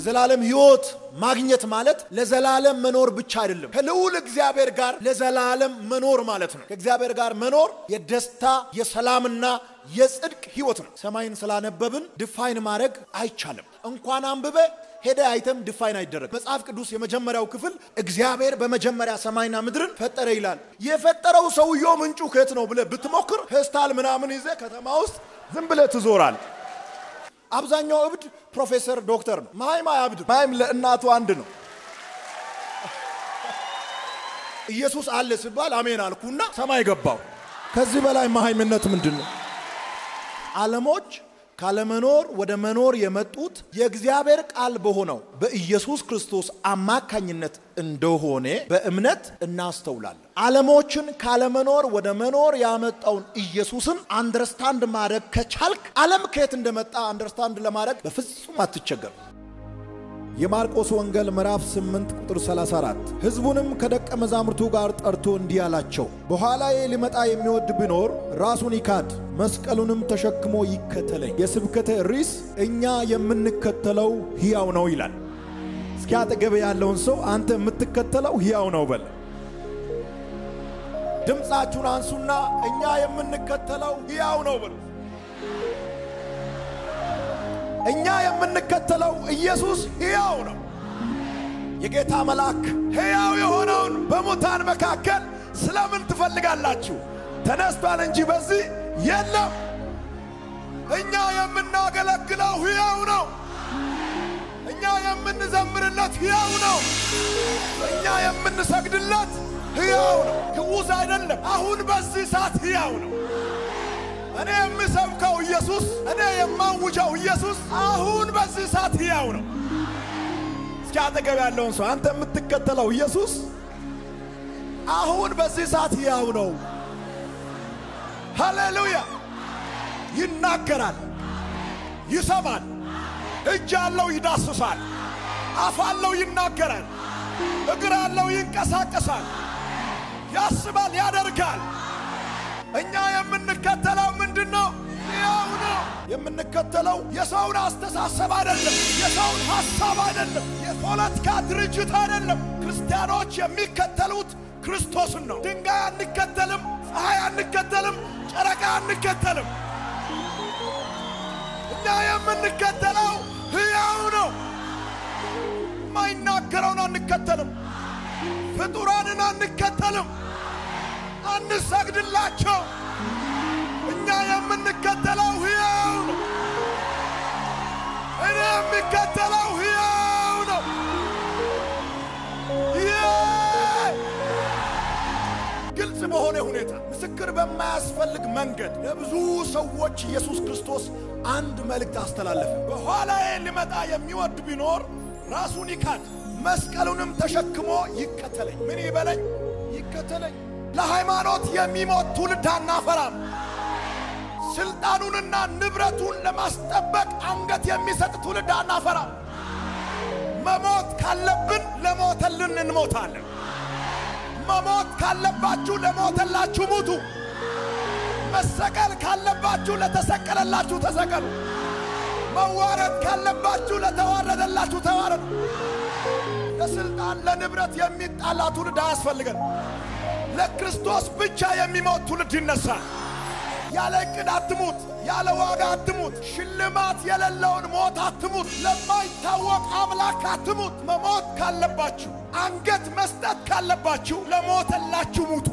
የዘላለም ሕይወት ማግኘት ማለት ለዘላለም መኖር ብቻ አይደለም። ከልዑል እግዚአብሔር ጋር ለዘላለም መኖር ማለት ነው። ከእግዚአብሔር ጋር መኖር የደስታ የሰላምና የጽድቅ ሕይወት ነው። ሰማይን ስላነበብን ድፋይን ማድረግ አይቻልም። እንኳን አንብበ ሄደ አይተም ድፋይን አይደረግ። መጽሐፍ ቅዱስ የመጀመሪያው ክፍል እግዚአብሔር በመጀመሪያ ሰማይና ምድርን ፈጠረ ይላል። የፈጠረው ሰውየው ምንጩ ከየት ነው ብለህ ብትሞክር ፌስታል ምናምን ይዘህ ከተማ ውስጥ ዝም ብለህ ትዞራል። አብዛኛው እብድ ፕሮፌሰር ዶክተር ነው። ማይም አያብድ። ማይም ለእናቱ አንድ ነው። ኢየሱስ አለ ሲባል አሜን አልኩና ሰማይ ገባው። ከዚህ በላይ መሃይምነት ምንድን ነው? ዓለሞች ካለመኖር ወደ መኖር የመጡት የእግዚአብሔር ቃል በሆነው በኢየሱስ ክርስቶስ አማካኝነት እንደሆነ በእምነት እናስተውላለን። ዓለሞችን ካለመኖር ወደ መኖር ያመጣውን ኢየሱስን አንደርስታንድ ማድረግ ከቻልክ ዓለም ከየት እንደመጣ አንደርስታንድ ለማድረግ በፍጹም አትቸገር። የማርቆስ ወንጌል ምዕራፍ 8 ቁጥር 34 ሕዝቡንም ከደቀ መዛሙርቱ ጋር ጠርቶ እንዲህ አላቸው፣ በኋላዬ ሊመጣ የሚወድ ቢኖር ራሱን ይካድ፣ መስቀሉንም ተሸክሞ ይከተለኝ። የስብከተ ርዕስ እኛ የምንከተለው ሕያው ነው ይላል። እስኪ አጠገብ ያለውን ሰው አንተ የምትከተለው ሕያው ነው በል። ድምፃችሁን አንሱና እኛ የምንከተለው ሕያው ነው በል። እኛ የምንከተለው ኢየሱስ ሕያው ነው። የጌታ መልአክ ሕያው የሆነውን በሙታን መካከል ስለምን ትፈልጋላችሁ? ተነስቷል እንጂ በዚህ የለም። እኛ የምናገለግለው ሕያው ነው። እኛ የምንዘምርለት ሕያው ነው። እኛ የምንሰግድለት ሕያው ነው። ግዑዝ አይደለም። አሁን በዚህ ሰዓት ሕያው ነው። እኔ የምሰብከው ኢየሱስ፣ እኔ የማውጀው ኢየሱስ አሁን በዚህ ሰዓት ሕያው ነው። እስኪ አጠገብ ያለውን ሰው አንተ የምትከተለው ኢየሱስ አሁን በዚህ ሰዓት ሕያው ነው። ሃሌሉያ! ይናገራል፣ ይሰማል፣ እጅ አለው ይዳስሳል፣ አፍ አለው ይናገራል፣ እግር አለው ይንቀሳቀሳል፣ ያስባል፣ ያደርጋል። እኛ የምንከተለው ምንድን ነው? ሕያው ነው። የምንከተለው የሰውን አስተሳሰብ አይደለም፣ የሰውን ሐሳብ አይደለም፣ የፖለቲካ ድርጅት አይደለም። ክርስቲያኖች የሚከተሉት ክርስቶስን ነው። ድንጋይ አንከተልም፣ ፀሐይ አንከተልም፣ ጨረቃ አንከተልም። እኛ የምንከተለው ሕያው ነው። የማይናገረውን አንከተልም፣ ፍጡራንን አንከተልም፣ አንሰግድላቸው። እኛ የምንከተለው ሕያው ነው። እኔ የሚከተለው ሕያው ነው። ግልጽ በሆነ ሁኔታ ምስክር በማያስፈልግ መንገድ ለብዙ ሰዎች ኢየሱስ ክርስቶስ አንድ መልእክት አስተላለፈ። በኋላዬ ሊመጣ የሚወድ ቢኖር ራሱን ይካድ፣ መስቀሉንም ተሸክሞ ይከተለኝ። ምን ይበለኝ? ይከተለኝ። ለሃይማኖት የሚሞት ትውልድ አናፈራም። ስልጣኑንና ንብረቱን ለማስጠበቅ አንገት የሚሰጥ ትውልድ አናፈራም። መሞት ካለብን ለሞተልን እንሞታለን። መሞት ካለባችሁ ለሞተላችሁ ሙቱ። መሰቀል ካለባችሁ ለተሰቀለላችሁ ተሰቀሉ። መዋረድ ካለባችሁ ለተዋረደላችሁ ተዋረዱ። ለስልጣን ለንብረት የሚጣላ ትውልድ አያስፈልገን። ለክርስቶስ ብቻ የሚሞት ትውልድ ይነሳል። ያለ ዕቅድ አትሙት፣ ያለ ዋጋ አትሙት፣ ሽልማት የሌለውን ሞት አትሙት፣ ለማይታወቅ አምላክ አትሙት። መሞት ካለባችሁ አንገት መስጠት ካለባችሁ ለሞተላችሁ ሙቱ።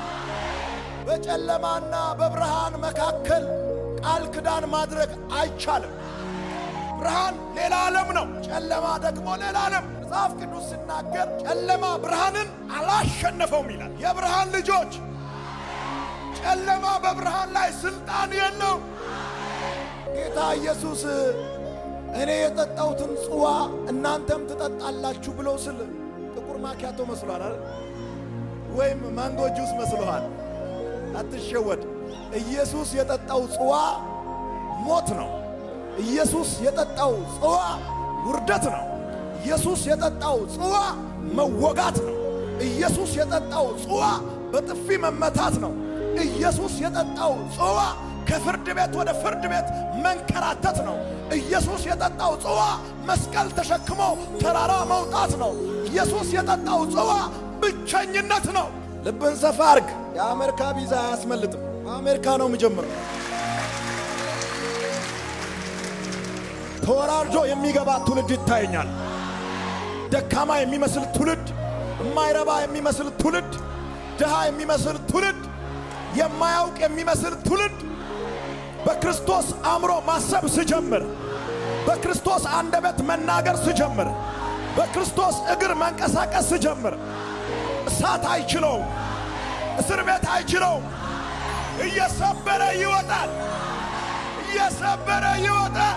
በጨለማና በብርሃን መካከል ቃል ኪዳን ማድረግ አይቻልም። ብርሃን ሌላ ዓለም ነው፣ ጨለማ ደግሞ ሌላ ዓለም። መጽሐፍ ቅዱስ ሲናገር ጨለማ ብርሃንን አላሸነፈውም ይላል። የብርሃን ልጆች ጨለማ በብርሃን ላይ ስልጣን የለው። ጌታ ኢየሱስ እኔ የጠጣሁትን ጽዋ እናንተም ትጠጣላችሁ ብሎ ስል ጥቁር ማኪያቶ መስሏል አይደል? ወይም ማንጎ ጁስ መስሎሃል? አትሸወድ። ኢየሱስ የጠጣው ጽዋ ሞት ነው። ኢየሱስ የጠጣው ጽዋ ውርደት ነው። ኢየሱስ የጠጣው ጽዋ መወጋት ነው። ኢየሱስ የጠጣው ጽዋ በጥፊ መመታት ነው። ኢየሱስ የጠጣው ጽዋ ከፍርድ ቤት ወደ ፍርድ ቤት መንከራተት ነው። ኢየሱስ የጠጣው ጽዋ መስቀል ተሸክሞ ተራራ መውጣት ነው። ኢየሱስ የጠጣው ጽዋ ብቸኝነት ነው። ልብን ሰፋ አርግ። የአሜሪካ ቪዛ አያስመልጥም። አሜሪካ ነው የሚጀምረው። ተወራርዶ የሚገባ ትውልድ ይታየኛል። ደካማ የሚመስል ትውልድ፣ የማይረባ የሚመስል ትውልድ፣ ድሃ የሚመስል ትውልድ፣ የማያውቅ የሚመስል ትውልድ በክርስቶስ አእምሮ ማሰብ ስጀምር፣ በክርስቶስ አንደበት መናገር ስጀምር፣ በክርስቶስ እግር መንቀሳቀስ ስጀምር እሳት አይችለውም፣ እስር ቤት አይችለውም። እየሰበረ ይወጣል፣ እየሰበረ ይወጣል።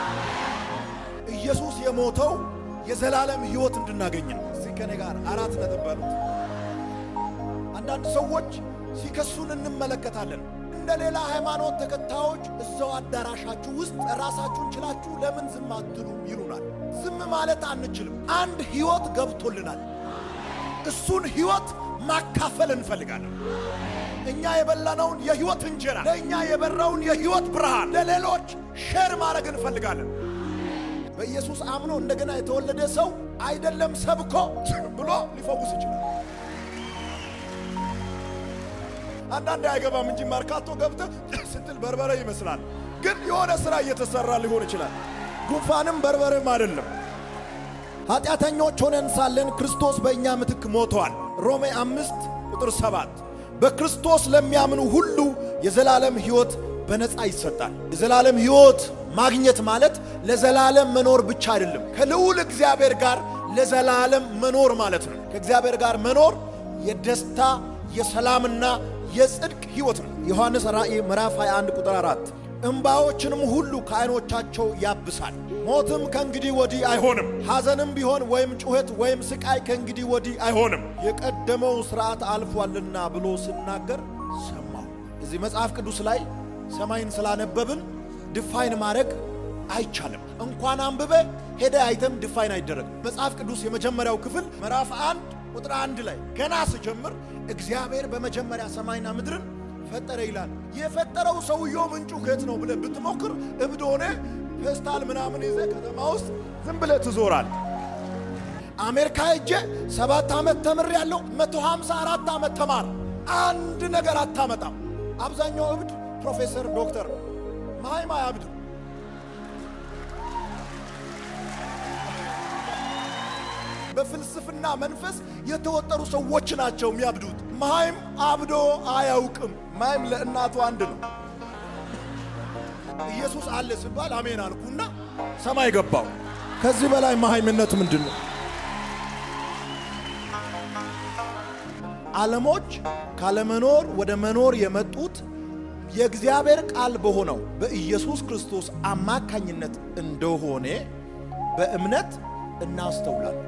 ኢየሱስ የሞተው የዘላለም ሕይወት እንድናገኝ ነው። እዚህ ከኔ ጋር አራት ነጥብ በሉት። አንዳንድ ሰዎች ሲከሱን እንመለከታለን። እንደ ሌላ ሃይማኖት ተከታዮች እዛው አዳራሻችሁ ውስጥ ራሳችሁን ችላችሁ ለምን ዝም አትሉም ይሉናል። ዝም ማለት አንችልም። አንድ ሕይወት ገብቶልናል። እሱን ሕይወት ማካፈል እንፈልጋለን። እኛ የበላነውን የሕይወት እንጀራ ለእኛ የበራውን የሕይወት ብርሃን ለሌሎች ሼር ማድረግ እንፈልጋለን። በኢየሱስ አምኖ እንደገና የተወለደ ሰው አይደለም ሰብኮ ብሎ ሊፈውስ ይችላል። አንዳንድ አይገባም እንጂ መርካቶ ገብተህ ስትል በርበሬ ይመስላል፣ ግን የሆነ ሥራ እየተሠራ ሊሆን ይችላል። ጉንፋንም በርበሬም አይደለም። ኃጢአተኞች ሆነን ሳለን ክርስቶስ በእኛ ምትክ ሞተዋል። ሮሜ አምስት ቁጥር ሰባት በክርስቶስ ለሚያምኑ ሁሉ የዘላለም ሕይወት በነፃ ይሰጣል። የዘላለም ሕይወት ማግኘት ማለት ለዘላለም መኖር ብቻ አይደለም፣ ከልዑል እግዚአብሔር ጋር ለዘላለም መኖር ማለት ነው። ከእግዚአብሔር ጋር መኖር የደስታ የሰላምና የጽድቅ ሕይወት ነው። ዮሐንስ ራእይ ምዕራፍ 21 ቁጥር 4 እምባዎችንም ሁሉ ከዓይኖቻቸው ያብሳል። ሞትም ከእንግዲህ ወዲህ አይሆንም፣ ሐዘንም ቢሆን ወይም ጩኸት ወይም ስቃይ ከእንግዲህ ወዲህ አይሆንም፣ የቀደመው ሥርዓት አልፏልና ብሎ ሲናገር ሰማሁ። እዚህ መጽሐፍ ቅዱስ ላይ ሰማይን ስላነበብን ድፋይን ማድረግ አይቻልም። እንኳን አንብበ ሄደ አይተም ድፋይን አይደረግም። መጽሐፍ ቅዱስ የመጀመሪያው ክፍል ምዕራፍ አንድ ቁጥር አንድ ላይ ገና ስጀምር እግዚአብሔር በመጀመሪያ ሰማይና ምድርን ፈጠረ ይላል። የፈጠረው ሰውየው ምንጩ ከየት ነው ብለህ ብትሞክር እብድ ሆነ ፌስታል ምናምን ይዘ ከተማ ውስጥ ዝም ብለህ ትዞራል። አሜሪካ ሄጄ ሰባት ዓመት ተምር ያለው መቶ ሃምሳ አራት ዓመት ተማር አንድ ነገር አታመጣም። አብዛኛው እብድ ፕሮፌሰር ዶክተር ማይማ ያብድ በፍልስፍና መንፈስ የተወጠሩ ሰዎች ናቸው የሚያብዱት። ማይም አብዶ አያውቅም። ማይም ለእናቱ አንድ ነው። ኢየሱስ አለ ሲባል አሜን አልኩና ሰማይ ገባው። ከዚህ በላይ መሃይምነት ምንድን ነው? ዓለሞች ካለመኖር ወደ መኖር የመጡት የእግዚአብሔር ቃል በሆነው በኢየሱስ ክርስቶስ አማካኝነት እንደሆነ በእምነት እናስተውላለን።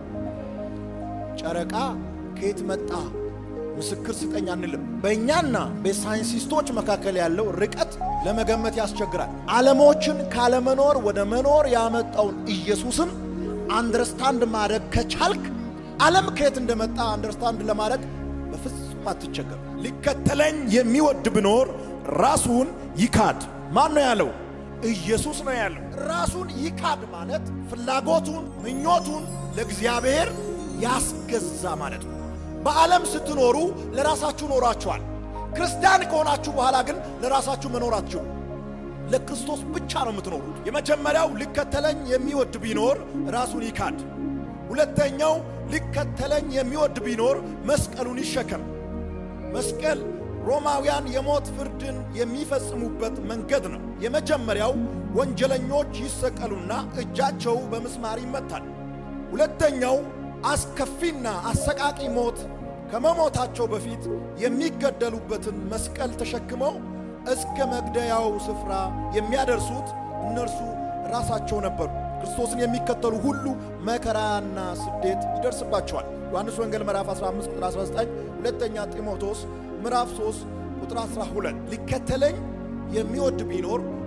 ጨረቃ ከየት መጣ ምስክር ስጠኝ አንልም። በእኛና በሳይንቲስቶች መካከል ያለው ርቀት ለመገመት ያስቸግራል። ዓለሞችን ካለመኖር ወደ መኖር ያመጣውን ኢየሱስን አንደርስታንድ ማድረግ ከቻልክ ዓለም ከየት እንደመጣ አንደርስታንድ ለማድረግ በፍጹም አትቸገር። ሊከተለኝ የሚወድ ቢኖር ራሱን ይካድ። ማን ነው ያለው? ኢየሱስ ነው ያለው። ራሱን ይካድ ማለት ፍላጎቱን፣ ምኞቱን ለእግዚአብሔር ያስገዛ ማለት ነው። በዓለም ስትኖሩ ለራሳችሁ ኖራችኋል። ክርስቲያን ከሆናችሁ በኋላ ግን ለራሳችሁ መኖር አትችሉ። ለክርስቶስ ብቻ ነው የምትኖሩት። የመጀመሪያው ሊከተለኝ የሚወድ ቢኖር ራሱን ይካድ። ሁለተኛው ሊከተለኝ የሚወድ ቢኖር መስቀሉን ይሸከም። መስቀል ሮማውያን የሞት ፍርድን የሚፈጽሙበት መንገድ ነው። የመጀመሪያው ወንጀለኞች ይሰቀሉና እጃቸው በምስማር ይመታል። ሁለተኛው አስከፊና አሰቃቂ ሞት ከመሞታቸው በፊት የሚገደሉበትን መስቀል ተሸክመው እስከ መግደያው ስፍራ የሚያደርሱት እነርሱ ራሳቸው ነበሩ። ክርስቶስን የሚከተሉ ሁሉ መከራና ስደት ይደርስባቸዋል። ዮሐንስ ወንጌል ምዕራፍ 15 ቁጥር 19፣ ሁለተኛ ጢሞቴዎስ ምዕራፍ 3 ቁጥር 12 ሊከተለኝ የሚወድ ቢኖር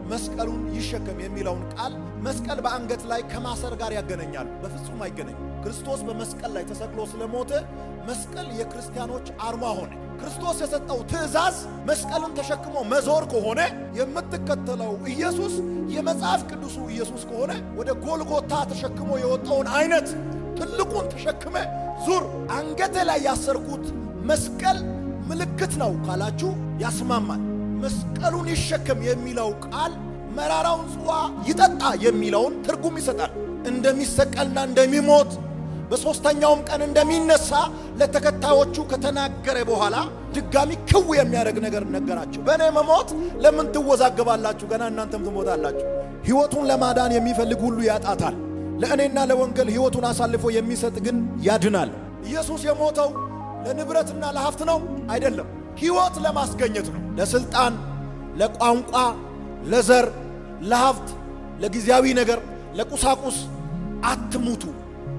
መስቀሉን ይሸከም የሚለውን ቃል መስቀል በአንገት ላይ ከማሰር ጋር ያገናኛሉ። በፍጹም አይገናኝም። ክርስቶስ በመስቀል ላይ ተሰቅሎ ስለሞተ መስቀል የክርስቲያኖች አርማ ሆነ። ክርስቶስ የሰጠው ትእዛዝ መስቀልን ተሸክሞ መዞር ከሆነ የምትከተለው ኢየሱስ የመጽሐፍ ቅዱሱ ኢየሱስ ከሆነ ወደ ጎልጎታ ተሸክሞ የወጣውን አይነት ትልቁን ተሸክመ ዙር። አንገቴ ላይ ያሰርኩት መስቀል ምልክት ነው ካላችሁ ያስማማል። መስቀሉን ይሸከም የሚለው ቃል መራራውን ጽዋ ይጠጣ የሚለውን ትርጉም ይሰጣል። እንደሚሰቀልና እንደሚሞት በሦስተኛውም ቀን እንደሚነሳ ለተከታዮቹ ከተናገረ በኋላ ድጋሚ ክው የሚያደርግ ነገር ነገራቸው። በእኔ መሞት ለምን ትወዛገባላችሁ? ገና እናንተም ትሞታላችሁ። ሕይወቱን ለማዳን የሚፈልግ ሁሉ ያጣታል። ለእኔና ለወንጌል ሕይወቱን አሳልፎ የሚሰጥ ግን ያድናል። ኢየሱስ የሞተው ለንብረትና ለሀብት ነው አይደለም። ሕይወት ለማስገኘት ነው። ለስልጣን፣ ለቋንቋ፣ ለዘር፣ ለሀብት፣ ለጊዜያዊ ነገር፣ ለቁሳቁስ አትሙቱ።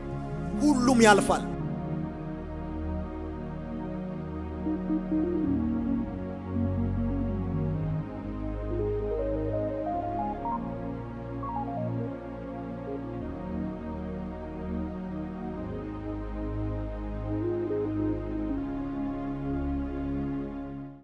ሁሉም ያልፋል።